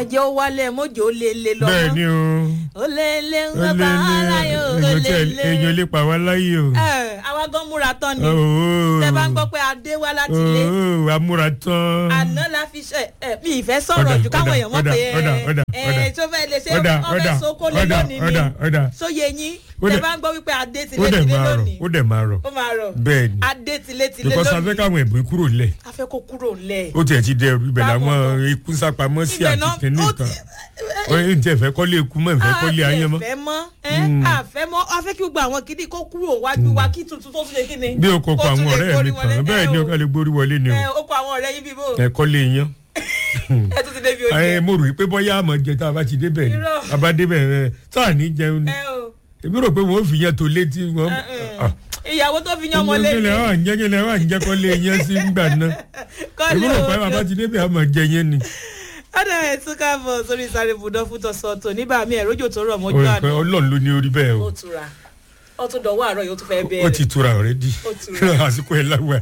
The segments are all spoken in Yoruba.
ẹjẹ ó wálé mọ́jọ́ ó lé lé lọ́mọ́ bẹ́ẹ̀ ni o ó lé lé ń ó gbọ́ lé bá ara lé yóò ó èèyàn lé tẹ- lé. èèyàn lè pa wá láyé o. Ẹ, àwa gan múra tán ni Ooo. tẹ bá ń gbọ́ pé adé wá láti ilé Ooo, amúra tán. àná la fi ṣe ẹ mi ìfẹ́ sọ̀rọ̀ Ọ̀dà, jù káwọn ọ̀dà, èèyàn mọ̀ ọ̀dà, pé ọ̀dà, ọ̀dà, ẹ ọ̀dà. ẹ tó fẹ́ lè ṣe Ọ̀dà, ọ̀fẹ́ ọ̀dà, sóko lé ọ̀dà, lónìí ọ̀dà, ọ̀dà. ni sóye yín Ó tẹ dẹ̀- bá ń gbọ́ wípé adé ti ó lé dẹ̀ ti lé máa rọ̀ lónìí ó dẹ̀ máa rọ̀ ó máa rọ̀ bẹ́ẹ̀ ni adé ti lé ti lé because afẹ́ lónìí káwọn ẹ̀bùn kúrò lẹ̀ a fẹ́ kó kúrò lẹ̀ ó tiẹ̀ ti dẹrù ibẹ̀ Báwo làwọn gan? ikú sápamọ́ sí Ibẹ̀ àti náà- kìnìún ó kan ti- ó ń tẹ̀ fẹ́ kọ́lé ikú mọ́ ìfẹ́ kọ́lé ayé mọ́ àfẹ́ mọ́ ẹ́ àfẹ́ mọ́ a fẹ́ kí gbogbo àwọn kìdí kó kúrò wájú wa kí tuntun tó tún lè kí ni. bí o kò kọ Kó tún àwọn lè ọ̀rẹ́ gbórí mi wọlé. kan bẹ́ẹ̀ Ẹ ni o. ó kọ́ lè gbórí wọlé ni o ẹ ó kọ àwọn ọ̀rẹ́ yín bíbó ẹ kọ́lé yan ẹ tún ti débi oúnjẹ. ẹ mo rò pé bóyá àmọ̀ jẹ tá a bá ti débẹ̀ ni Irọ́. a bá débẹ̀ ẹ tá a ní jẹun ni ẹ o èmi rò pé wọ́n fi yẹn tó létí wọn. ẹ, ẹ. ìyàwó tó fi yan ọmọ kílẹ̀ lẹ́nu wà ń jẹ́ kílẹ̀ wà ń jẹ́ kọ́lé yẹn sí gbà náà kọ́lé èmi rò pé bàbá o. ti débẹ̀ àmọ̀ jẹ yẹn ni. ọ̀dà ẹ̀ tún káàbọ̀ sórí sáré budọ́ fún tọ̀sán tò níbà mí ẹ̀rọ́jò tó rọ̀ mọ́jú Ó- àná ọlọ́run ló ní orí bẹ́ẹ̀ o ó tura ó tún dọ̀wọ́ àárọ̀ yóò tún fẹ́ ó bẹ̀rẹ̀ ti tura ọ̀rẹ́dì Ó tura. àsìkò ẹ̀ láwa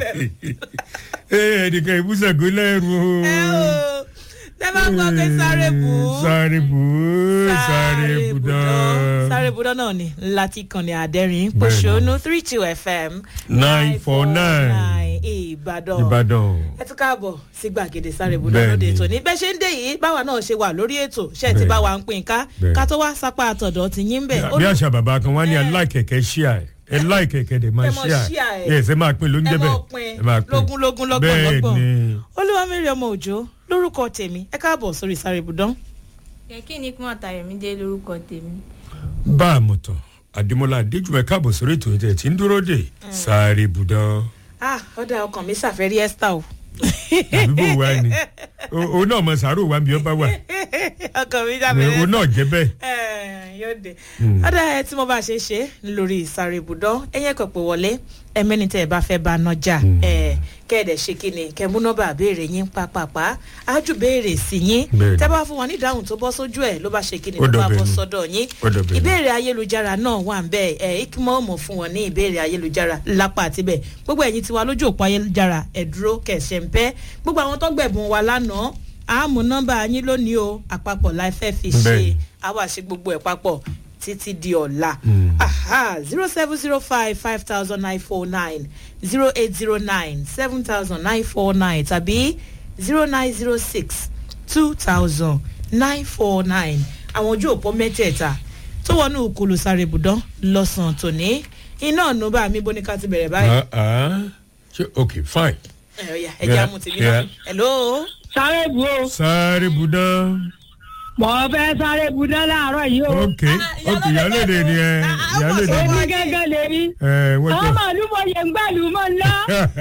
ẹnìkan ìbúsàgó lẹ́rù o. ẹ o tẹ bá gbọ́ pé sáré bù ú. sáré bù ú sáré bù dán. sáré budọ́ náà ni láti kànnì àdẹ́rìn Bẹ́ẹ̀ni. pòṣónú three two fm Nine four nine. ìbàdàn ìbàdàn ẹ tún káàbọ̀ sí gbàgede sáré budọ́ Bẹ́ẹ̀ni. lóde ètò ní bẹ́ẹ̀ ṣe ń dé yìí báwa náà ṣe wà lórí ètò ṣe ti Bẹ́ẹ̀ni. bá wa ń pín ká Bẹ́ẹ̀ni. ká tó wá sápá àtọ̀dọ̀ ti yín bẹ̀. bí àṣà bàbá kan wá ní aláìkẹ̀kẹ́ ṣíà ẹ̀ ẹ láìkẹ̀kẹ́ dẹ̀ máa Ẹ mọ ṣíà share ẹ̀. ẹ̀ ẹ̀ ṣe máa pín lóúnjẹ ẹ bẹ́ẹ̀ mọ̀ pin lógún lógún lọ́gbọ̀n bẹ́ẹ̀ lọ́gbọ̀n ni olúwamírí ọmọ òjò lórúkọ tèmi ẹ káàbọ̀ sórí sáré budọ́. kí ni kí wọn tayọmídé lórúkọ tèmi bá a mọ̀ tán àdèmọ́lá adéjùmọ̀ káàbọ̀ sórí ètò ìtẹ̀ tí ń dúró dè sáré bùdán ah ọ̀dà ọkàn mi ṣàfẹ́rí esther o. àbíbò wa ni O- òun náà mọ sàárò wa bí ó bá wà ọkàn mi ṣàfẹ́rí òun náà jẹ́ bẹ́ẹ̀ Eh, yóò dé ọ̀dà ẹ tí mo bá ṣe ṣe lórí ìsàrè ibùdó ẹ̀yẹ́ kò pé wọlé ẹ̀mẹ́ni tẹ́ ẹ bá fẹ́ bá nájà kẹ́ẹ̀dẹ̀ ṣe kí ni kẹ́ mú nọ́mbà béèrè yín pápápá ájú béèrè sí yín Bẹ́ẹ̀ni. tẹ́ bá fún wọn ní ìdáhùn tó bọ́ sójú ẹ̀ ló bá ṣe kí ni Ó ló bá dọ̀bẹ̀ bọ́ ni. sọ́dọ̀ yín Ó dọ̀bẹ̀ ni. ìbéèrè ayélujára náà wà ń bẹ́ẹ̀ ẹ̀ ikimọ́ mọ̀ fún wọn ní ìbéèrè ayélujára lápá àtibẹ̀ gbogbo ẹ̀yin tiwa lójú òpó ayélujára ẹ̀ dúró kẹ̀sẹ̀ ń pẹ́ gbogbo àwọn tó gbẹ̀bùn wa lánàá àmú nọ́mbà yín lónìí o àpapọ̀ láì fẹ́ fi ṣe Bẹ́ẹ̀ni. àwa ṣe gbogbo ẹ̀ papọ̀ títí di ọ̀la Mm. zero seven zero five five thousand nine four nine zero eight zero nine seven thousand nine four nine tàbí zero nine zero six two thousand nine four nine àwọn ojú òpó mẹ́tẹ̀ẹ̀ta tó wọnú òkúlù sáré ibùdó lọ́sàn-án tòní iná ọ̀nù bá mi bó ní ká ti bẹ̀rẹ̀ báyìí. Ah, ah. Ṣé- ok fine ẹ ọ̀ya ẹ jẹ́ Yeah, àmú tèmi yeah. náà. hello. sáré bu o sáré bùdán mọ̀ fẹ́ sáré bu dán láàárọ̀ yìí o. ok ok ìyálòde ni ẹ ìyálòde ni èmi gángan lè rí. ẹ wọ́n àwọn jẹ́ màálù mọ̀ yẹn ń gbàlù mọ̀ ńlá.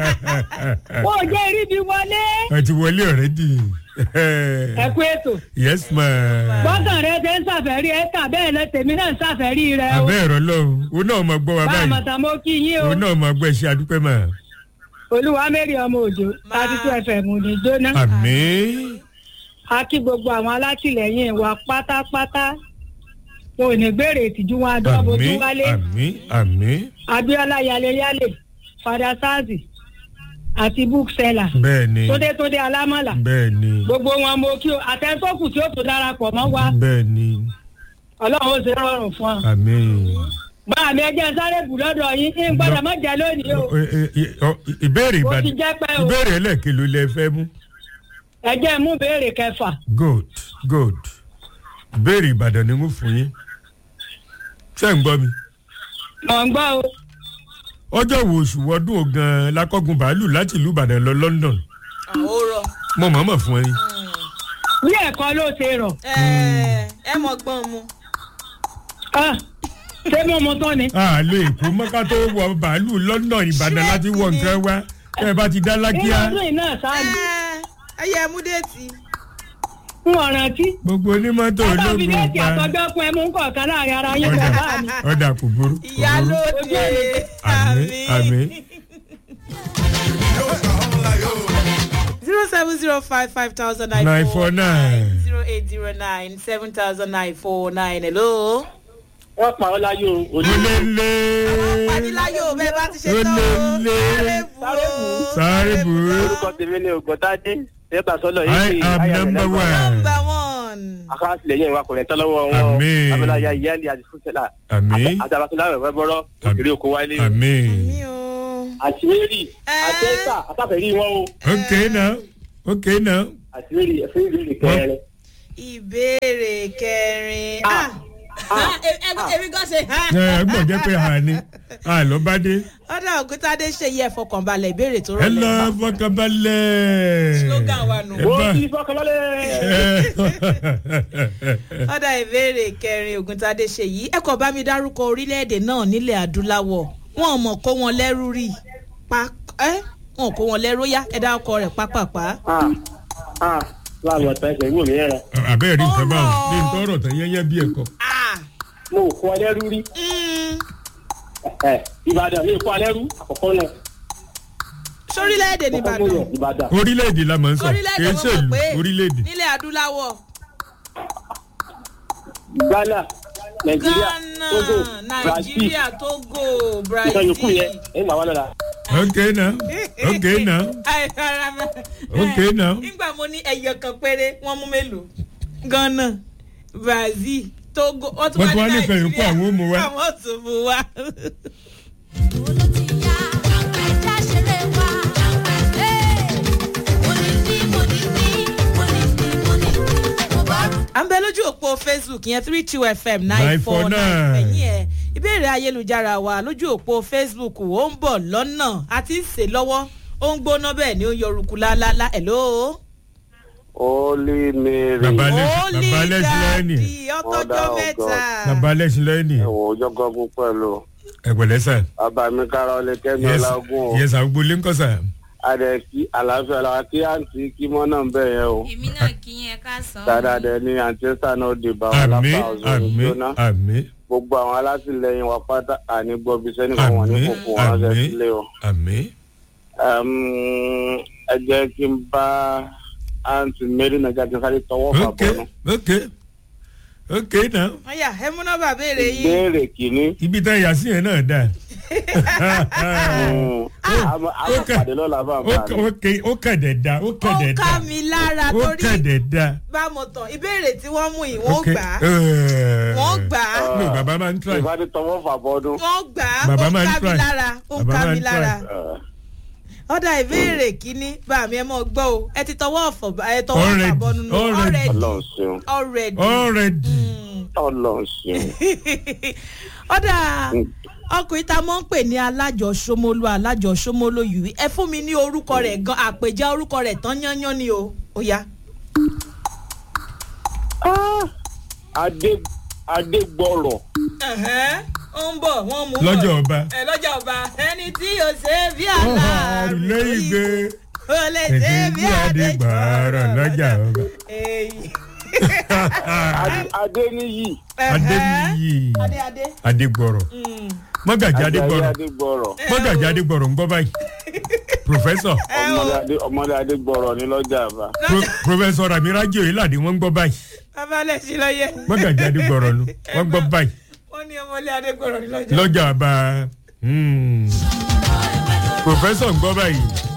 wọn ò jẹ́ irí bí wọlé. ẹ ti wọlé ọ̀rẹ́dì ẹ kú ètò. yes ma bọ́kàn rẹ ṣe ń ṣàfẹ́rí ẹ kà bẹ́ẹ̀ lẹ tèmi náà ń ṣàfẹ́rí rẹ o. abẹ́ ẹ̀rọ lọ́hùn òun náà máa gbọ́ wa bá a báyìí mọ̀ tán mo kí yín o. òun náà máa gbọ́ ẹ ṣe àdúpẹ́ mà olúwa mẹ́rin ọmọ òjò Máa. thirty two fm ní jóná. àmín a kí gbogbo àwọn alátìlẹyìn wa pátápátá. wọn ò ní gbèrè ìtìjú wọn adọ́bọ̀ tó àmín wálé. àmín àmín abiola yaleyale fada sazi àti bookseller bẹ́ẹ̀ ni tóde tóde alámọ̀là bẹ́ẹ̀ ni gbogbo wọn mo kí o àtẹ̀sọ́kù tí ó tó darapọ̀ mọ́ wa bẹ́ẹ̀ ni ọlọ́run ó ṣe rọrùn fún ọ. àmín. bá mi ẹjẹ sáré bù lọ́dọ̀ yín ń gbọ́dọ̀ má jẹ́ lónìí o Ẹ- ẹ- ẹ- ọ- ìbéèrè ó ti ìbàdàn jẹ́ pẹ́ o ìbéèrè ẹlẹ́ẹ̀kẹ́ ló lẹ fẹ́ mú ẹjẹ mú béèrè kẹfà good good ìbéèrè ìbàdàn ni mo fún yín ṣé ń gbọ́ mi mọ̀ ń gbọ́ o ọjọ́ wo oṣù wọdún ogan lákọ́gun bàálù láti ìlú ìbàdàn lọ london àwòrán mo mọ̀ọ́mọ̀ fún ẹ yín bí ẹ̀kọ́ ló ṣe rọ̀ ẹ mọ̀ gbọ́n mu. Ah, ṣé mo mọ tán ni a lè kó mọ́ká tó wọ bàálù london ìbàdàn láti wọ nǹkan wá tẹ́ ẹ bá ti dá nínú lákíá ọdún yìí náà sáájú ẹ yẹ mú déètì. ń ọ̀rántí gbogbo onímọ́tò ẹ bá fi ológun déètì pa àtọ́jọ́ fún ẹ mú kọ̀ọ̀kan láàrin ara yín ọ̀dà bàbá mi ọ̀dà kò burú kò burú. ìyálóde àmín àmín. zero seven zero five five thousand nine Nine four four nine nine. zero eight zero nine seven thousand nine four nine hello. wọ́n pa ọ́ láyé o òní olélé padiláyò bẹ́ẹ̀ bá ti ṣe tán o Olélé. sáré bù ú sáré bù ú orúkọ tèmi ni ògùntàdé ẹgbà sọlọ I am number one. nọmba one akásílẹ̀yìn wa kò rẹ̀ tọ́lọ́wọ́ wọn Àmín. abẹ́láyà ìyáàlì àti fúnṣẹ́lá àmì àti abakilá rẹ̀ bọ́rọ̀ Àmín. òkèrè oko wálé àmì. mi ò. àti mary Ẹ́. àti ẹ̀sà àtàfẹ́rí wọn o ok now ok now. àti mary ẹ̀fẹ́ ìrírí kẹrẹ. ìbéèrè kẹrin. Ah. Ah, ẹ- ẹ- èmi gan ṣe. ẹ gbọ́n jẹ́ pé a ní a lọ bá dé. ọ̀dà ògúntadé ṣe yẹ fọkànbalẹ̀ ìbéèrè tó ẹ rọlẹ̀. lọ fọkànbalẹ̀. slogan wa nù. Ẹ ó bá- ti fọkànlọ́lẹ̀. ọ̀dà ìbéèrè kẹrin ògúntadé ṣe yìí ẹ kò bá mi dárúkọ orílẹ̀-èdè náà nílẹ̀ adúláwọ̀ wọn ò mọ̀ kó wọn lẹ́rú rí pa ẹ́ wọn ò kó wọn lẹ́rú yá ẹ dárúkọ rẹ̀ pápápá. láàmú ọ̀tá ẹ̀sẹ̀ ìwò mi yẹn àbẹ́rẹ́ rí nǹkan báwọn Ọ̀rọ̀. ní ntọ́rọ̀ tán yẹ́yẹ́ bí ẹ̀kọ́. Ah, mo ò kọ́ ẹlẹ́rú rí mm, ẹ̀, ìbàdàn mi ò kọ́ ẹlẹ́rú àkọ́kọ́ náà sórílẹ̀-èdè kọ́kọ́ nìbàdàn mọ̀yọ̀ ìbàdàn orílẹ̀-èdè la máa ń sọ orílẹ̀-èdè kìí wọn ṣèlú mọ̀ pé orílẹ̀-èdè. nílẹ̀ adúláwọ̀ ghana nàìjíríà ghana togo brazil nàìjíríà togo ìtàn yòókù yẹn brazil. ẹ̀ ń gbà wá lọ́la. ok now ok now Ai, rárá mọ́. ok now. nígbà mo ní ẹyọ kan péré wọ́n mú mélòó ghana brazil togo wọ́n tún Wọ́n tún wá wá ní ní kan yòókù àwọn ò mú wá. àwọn ò tún mú wá. à ń bẹ lójú òpó facebook yẹn three two fm nine four nine 949. ẹ̀yìn ẹ̀ ìbéèrè ayélujára wa lójú òpó facebook ó ń bọ̀ lọ́nà àti ń sè lọ́wọ́ ó ń gbóná bẹ́ẹ̀ ni ó ń yọrùkú lálálá ẹ̀ lóo. Holy Mary. Bàbá Alẹ́- Holy bàbá Alẹ́sìn lẹ́yìn. Daddy, ọtọ́jọ́ Mother of mẹ́ta. bàbá alẹ́sìn lẹ́yìn ni Ẹ̀wọ̀n ọjọ́ gọ́gùn pẹ̀lú. ẹ̀pẹ̀lẹ́ sà. Bàbá mi kára ọlẹ́ kẹ́mi Yes- ọlágún o. yes àgbo lé ń kọ́ sà. Adẹ kí àlàáfíà làwọn kí àǹtí kí mọ́ náà ń bẹ̀ yẹn o. èmi náà kí yẹn ká sàn. Dáadáa dẹ ní àǹtí ẹ̀sà náà dé bá wọn àmì lápá ọ̀zọ́ àmì ìjóná. àmì Gbogbo àwọn alátìlẹyìn wa pátá àní gbọ́bí sẹ́ni kan wọ́n ní àmì kókó wọn ránṣẹ́ àmì sílé o. àmì. Ẹm, Ẹ jẹ́ kí n bá àǹtí Mary Nàìjíríà kí n sáré tọwọ́ fà ok bọ́nu. ok ok náà ọ̀yà ẹ mú nọ́mbà béèrè yín. Ìbéèrè kìíní. ibi tá a yà sí yẹn náà dà. Àmọ́ àmọ́ kà- pàdé lọ́la bá ó bá kà- mi. ó kè- ó kẹ̀dẹ̀ da ó ó kẹ̀dẹ̀ ká da mi lára ó torí kẹ̀dẹ̀ da. bá mo tàn ìbéèrè tí wọ́n mú yìí wọ́n Ok. gbà á Eh. wọ́n gbà á no bàbá máa ń try. Ìbádé tọwọ́ fà bọ́dún. wọ́n gbà á Bàbá ó máa ń ká mi try. lára ó Bàbá ká máa mi ń lára. try. ọ̀dà ìbéèrè kínní bá mi ẹ mọ̀ gbọ́ o ẹ ti tọwọ́ ọ̀fọ̀ bá- ẹ tọwọ́ Already, àbọ̀nù nù already. Ọlọ́run ṣeun. already. already. Ọlọ́run ṣeun. ọ̀dà ọkùnrin tá a mọ̀ ń pè ní alájọsọmọlú alájọsọmọlú yìí ẹ fún mi ní orúkọ rẹ̀ gan àpèjá orúkọ rẹ̀ tán yányán ni o ó yá. Adé Adégbọ̀rọ̀. Ẹ̀hẹ́n, ó ń bọ̀ wọ́n mú bọ̀. lọ́jọ́ ọba. ẹ lọ́jà ọba ẹni tí yóò ṣe bí aláàrú ilé ìgbé. ó lè ṣe bí adégbàrọ̀ lọ́jà ọba. Èyí. Adé- Adéníyì. adéníyì adé adé. adégbọ̀rọ̀ Mm. mọ́gàjì Ajayi adégbọ̀rọ̀ Adégbọ̀rọ̀. mọ́gàjì adégbọ̀rọ̀ ń gbọ́ báyìí professor ẹ o Ọmọdé Adé- Ọmọdé Adégbọ̀rọ̀ ní lọ́jà àbá. pro professor ramiraji oyelade wọ́n ń gbọ́ báyìí bàbá lè ṣí lọ́yẹ. mọ́gàjì adégbọ̀rọ̀ nu wọ́n ń gbọ́ báyìí wọ́n ní ọmọlé adégbọ̀rọ̀ ní lọ́jà. lọ́jà ọba hmm. professor ń gbọ́ báyìí